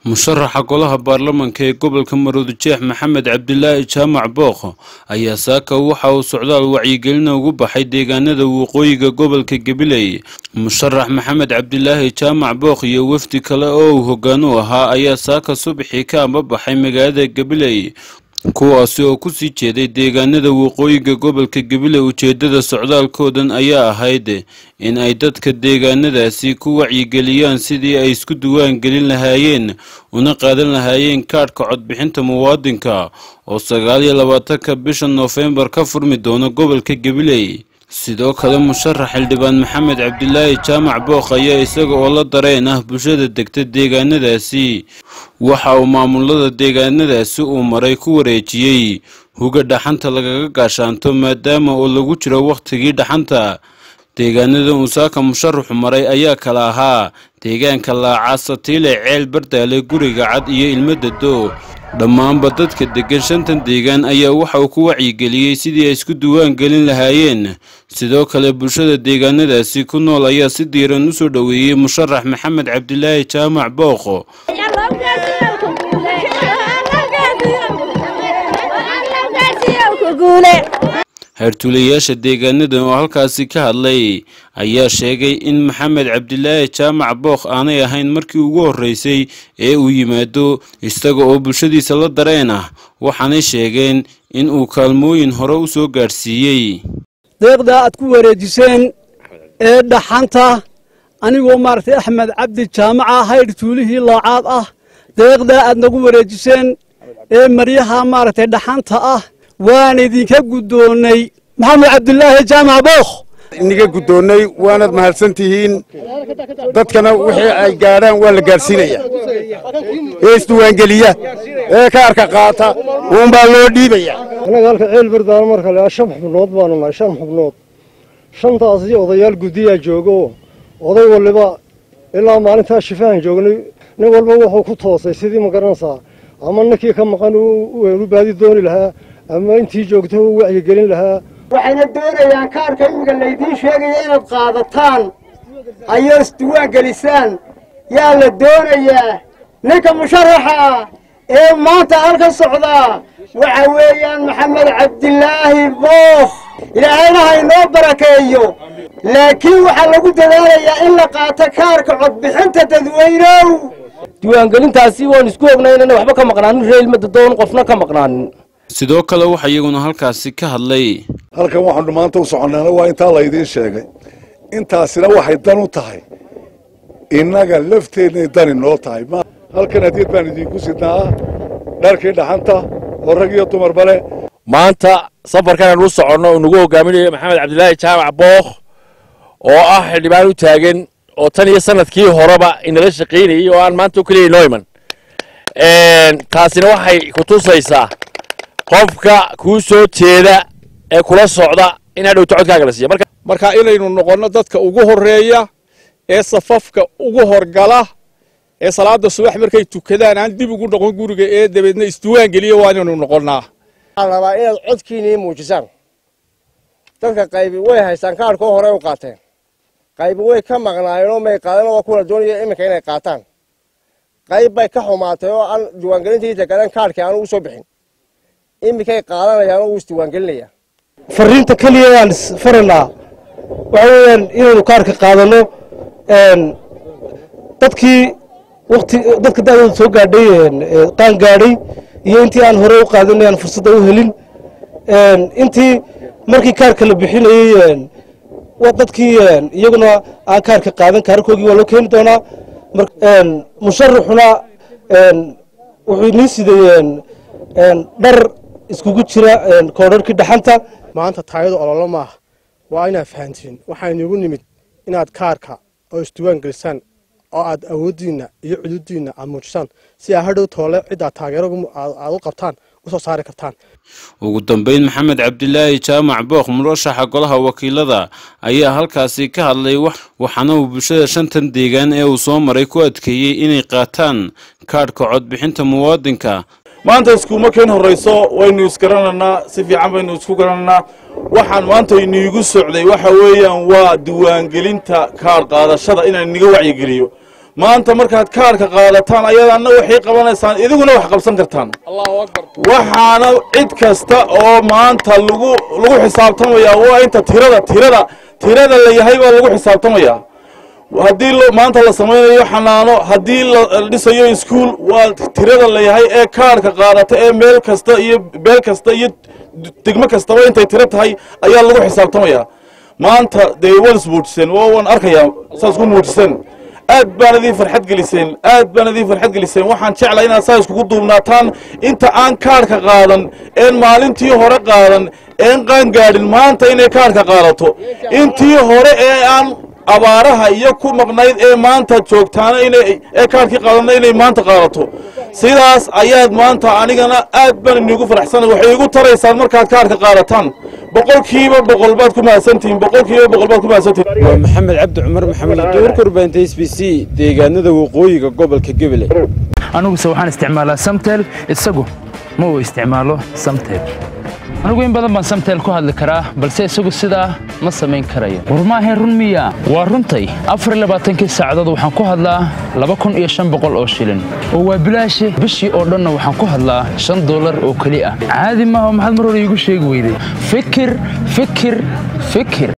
musharaxa golaha baarlamanka ee gobolka maroodijeex maxamed cabdilaahi jaamac bookh ayaa saaka waxa uu socdaal wacyigelina ugu baxay deegaanada waqooyiga gobolka gabiley musharax maxamed cabdilaahi jaamac bookh iyo wafdi kale oo uu hoggaan u ahaa ayaa saaka subaxii ka ambabaxay magaalada gabiley kuwaasi oo kusii jeeday deegaanada waqooyiga gobolka gabiley ujeedada socdaalkoodan ayaa ahayd in ay dadka deegaanadaasi ku wacyigeliyaan sidii ay isku duwaan gelin lahaayeen una qaadan lahaayeen kaadhka codbixinta muwaadinka oo sagaal iyo labaatanka bisha noofembar ka furmi doona gobolka gabiley sidoo kale musharax xildhibaan maxamed cabdilaahi jaamac bookh ayaa isaga oo la dareen ah bulshada degta deegaanadaasi waxa uu maamulada deegaanadaasi uu maray ku wareejiyey huga dhaxanta lagaga gaashaanto maadaama oo lagu jiro wakhtigii dhaxanta deegaanada uusaaka musharaxu maray ayaa kala ahaa deegaanka laaca satiile ceel bardaale guriga cad iyo ilmadado dhammaanba dadka deggan shantan deegaan ayaa waxa uu ku wacyigeliyey sidii ay isku duwaan gelin lahaayeen sidoo kale bulshada deegaanadaasi ku nool ayaa si diiran u soo dhoweeyey musharax maxamed cabdilaahi jaamac bookh heertuulayaasha deegaanadan oo halkaasi ka hadlay ayaa sheegay in maxamed cabdilaahi jaamac bookh aanay ahayn markii ugu horreysay ee uu yimaado isaga oo bulshadiisa la dareen ah waxaanay sheegeen in uu kaalmooyin hore u soo gaadhsiiyey deeqdaa aad ku wareejiseen ee dhaxanta anigoo maaragtay axmed cabdi jaamaca haydh tuulihii laacaad ah deeqdaa aad nagu wareejiseen ee maryaha maaragtay dhaxanta ah waan idinka guddoonnay maxamed cabdilaahi jaamac bookh iniga guddoonnay waanaad mahadsan tihiin dadkana wixii ay gaadhaan waa la gaadhsiinaya ee isdiwaangeliya ee kaarka qaata uunbaa loo dhiibaya annaga halka ceel bardaano marka le shan xubnood baanu nahay shan xubnood shantaasi odayaal guddiyaa joogo oday waliba ilaa maalintaa shifahan joognay nin walba wuxuu ku toosay sidii ma garanaysaa ama ninkii ka maqan u baadi dooni lahaa ama intii joogta u wacyigelin lahaa waxayna doonayaan kaarka imiga laydiin sheegaya inaad qaadataan ayoo isduwaan gelisaan yaa la doonayaa ninka musharaxa ah ee maanta halka socdaa waxa weeyaan maxamed cabdilaahi bookh ilaahayna ha inoo barakeeyo laakiin waxaa lagu dadaalayaa in la qaato kaarka codbixinta dadweynow diiwaangelintaasi waan isku ognay inana waxba ka maqnaanin reelmada doon qofna ka maqnaanin sidoo kale waxaa iyaguna halkaasi ka hadlay halkan waxaanu maanta u soconnaana waa intaa laydiin sheegay intaasina waxay dan u tahay innaga lafteennay dani noo tahay halkan hadiyad baan idiinku sidnaa dharkii dhaxanta oo rag iyo dumarba leh maanta safarkan u soconno uu nagu hogaaminayo maxamed cabdilaahi jaamac bookh oo ah xildhibaan u taagan oo tan iyo sanadkii horeba inala shaqaynayay oo aan maanta o keliya inoo iman taasina waxay ku tusaysaa qofka kuu soo jeeda ee kula socda in hadhowta codkaaga la siiya marka inaynu noqonno dadka ugu horreeya ee safafka ugu horgala ee salaada subax markay tukadaan aan dib ugu noqon guriga ee dabeedna isduwaan geliya waa inaynu noqonnaa waxaan rabaa inaad codkiinii muujisaan dadka qaybi way haystaan kaarhkoo hore u qaateen qaybi way ka maqnaayeenoo may qaadan waa kuwa doonaya iminka inay qaataan qayb bay ka xumaatay oo aan diiwaangelintii degadan kaarhkii aanu u soo bixin iminkay qaadanayaan oo uu isdiiwaangelinayaa fariinta keliya aan isfaranaa waxa weeyaan inaynu kaarka qaadanno dadkii wati dadka da'dooda soo gaadhay qaan gaadhay iyo intii aan hore u qaadanay aan fursadda u helin intii markii kaarka la bixinayey dadkii iyaguna aan kaarka qaadan kaarkoogii waa loo keeni doonaa musharaxuna wuxuu inii siday dhar iskugu jira koodharkii dhaxanta maanta taayadu ololo maaha waa inaad fahantiin waxaa inugu nimid inaad kaarka oo isduwaan gelisaan oo aad awooddiinna iyo cududiinna aad muujisaan si aa hadhow toole ciddaad taageero aad u qabtaan usoo saari kartaan ugu dambeyn maxamed cabdilaahi jaamac bookh murashaxa golaha wakiilada ayaa halkaasi ka hadlay waxaana uu bulshada shantan deegaan ee uu soo maray ku adkeeyey inay qaataan kaadhka codbixinta muwaadinka maanta iskuuma keen horrayso waynu isgaranaynaa si fiican baynu isku garanaynaa waxaan maanta iniigu socday waxa weeyaan waa diiwaangelinta kaadh qaadashada inaan iniga wacyigeliyo maanta markaad kaarhka qaadataan ayadanna waxay qabanaysaan idiguna wax qabsan kartaan waxaana cid kasta oo maanta lagu lagu xisaabtamayaa waa inta tirada tirada tirada la yahay baa lagu xisaabtamayaa haddii maanta la samaynayo xanaano haddii la dhisayo iskuol waa tirada la yahay ee kaarhka qaadata ee meel kasta iyo beel kasta iyo degmo kastaba intay tiro tahay ayaa lagu xisaabtamayaa maanta dee waan ismuujiseen waa waan arkayaa saas ku muujiseen aad baan idin farxad geliseen aad baan idin farxad geliseen waxaan jeclaa inaad saa iskugu duubnaataan inta aan kaarhka qaadan een maalintii hore qaadan een qaangaadhin maanta inay kaarhka qaadato intii hore ee aan abaaraha iyo ku maqnayd ee maanta joogtaana inay ee kaarhkii qaadana inay maanta qaadato sidaas ayaad maanta anigana aad baan inigu faraxsanay waxay igu taraysaan markaad kaarhka qaadataan boqolkiiba boqol baad ku mahadsantihiin boqolkiiba boqol baad ku mahadsantihiin waa maxamed cabdi cumar maxamed duur kurbaanta s b c deegaanada waqooyiga gobolka gabiley aniguse waxaan isticmaalaa samtel isagu ma uu isticmaalo samtel anigu in badan baan samtel ku hadli karaa balse isagu sidaa ma samayn karayo war maahayn run miya waa runtay afarlabaaatankii saacadood waxaan ku hadlaa laba kun iyo shan boqol oo shilin oo waa bilaashe bishii oo dhanna waxaan ku hadlaa shan dollar oo keli ah caadi maaha maxaad mar hore iigu sheegi weyday fikir fikir fikir